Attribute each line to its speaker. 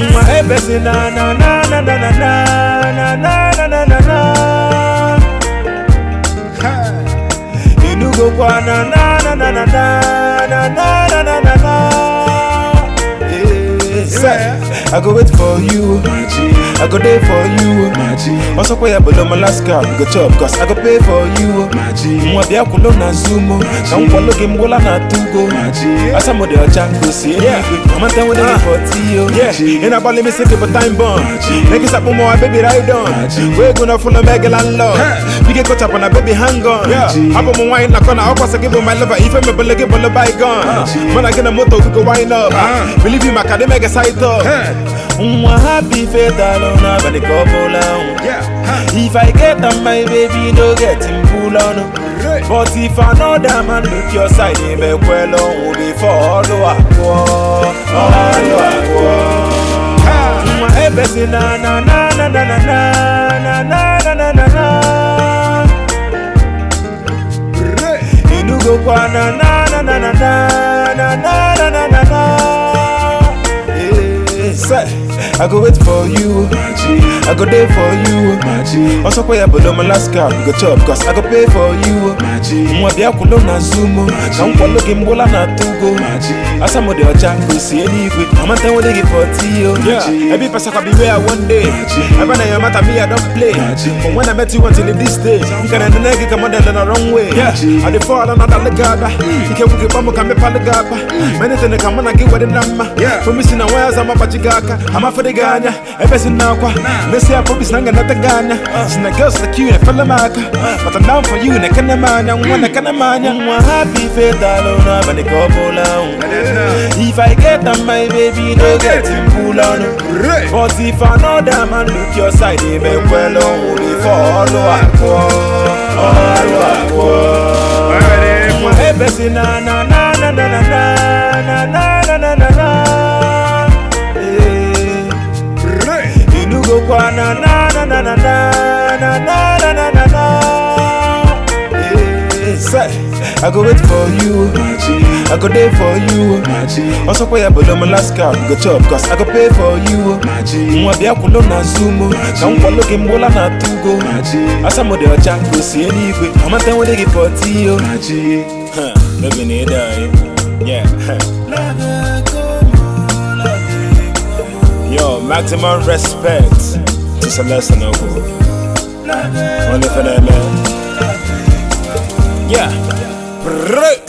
Speaker 1: Mwa ebesi na na na na na na na na na na na na Inugo kwa na na na na na na na na na na na Yeah, say, I go wait for you I go there for you Also pay up below my last card Go chop cause I go pay for you Mwa bia kulo na zumo Na mkwalo game gola na tugo Asa mo de ochango si Mama ten with the for tiyo In a ball me say give a time bomb Make it up mo my baby ride on We gonna full of mega landlord We get caught up on a baby hang on Abo mo wine na kona Opa sa give my lover Ife me bele give a bygone Man I get a moto we go wind up Believe you my car they make a side up Mwa happy faith alone But the couple on If I get on my baby, no get him pull on. But if another man look your side, he may well on before follow up. Follow up. My ebesi na na na na na na na na na na na na. Inugo kwa na na na na na na na na na na na na. Yeah, say, I go wait for you. I go there for you. Also pay up below my last card. Go chop cause I go pay for you. Mwa bia kulo na zumo. Na mkwalo game bola na tugo. Asa mo de ochango si anyway. Mama ten wo de give for tiyo. Yeah, every person can be where one day. Ever na your matter me I don't play. From when I met you until this day. You can end the nigga come on the wrong way. Yeah, I dey fall on another legaba. You can wuke bamu kame paligaba. Many things come on I get with the number. Yeah, for me sin wires I'm a pachigaka. I'm a for the ganya. Ever sin now kwa. Let's say I probably snang another ganya. Sina girls like you and fella maka. But I'm down for you and I can't man. I'm one I can't man. I'm happy faith alone. But the couple on. If I get on my baby, no get him pull on. But if another man look your side, he may well on before follow up. Follow up. Mwa ebesi na na na na na na na na na na na na Eh. Inugo kwa na na na na na na na na na na na na Eh. Say, I go wait for you I go there for you Also pay up below my last card Go chop cause I go pay for you Mwa bia kulo na zumo Na mkwalo game bola na tugo Asa mo de ochango si anyway Mama ten wo de give for tiyo Huh, baby need I Yeah Yo, maximum respect to Celeste Noble. Only for that man. Yeah. Brrrr.